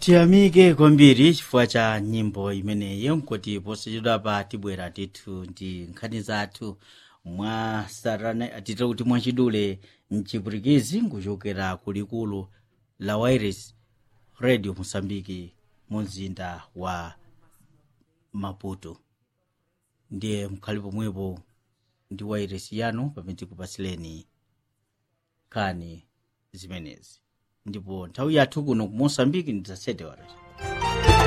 tiyamike kwambiri chifukwa cha nyimbo imeneyi nkuti posachedwapa tibwera tithu ndi nkhani zathu mwa sarana tite kuti mwachidule mchipwitikizi nkuchokera kulikulu la wairis radio mosambiki mu mzinda wa maputo ndiye mkhali pomwepo ndi wairesi yanu pamene tikupasileni nkhani zimenezi ndipo nthawi yathu kuno ku mosambiki ndi za 7 horas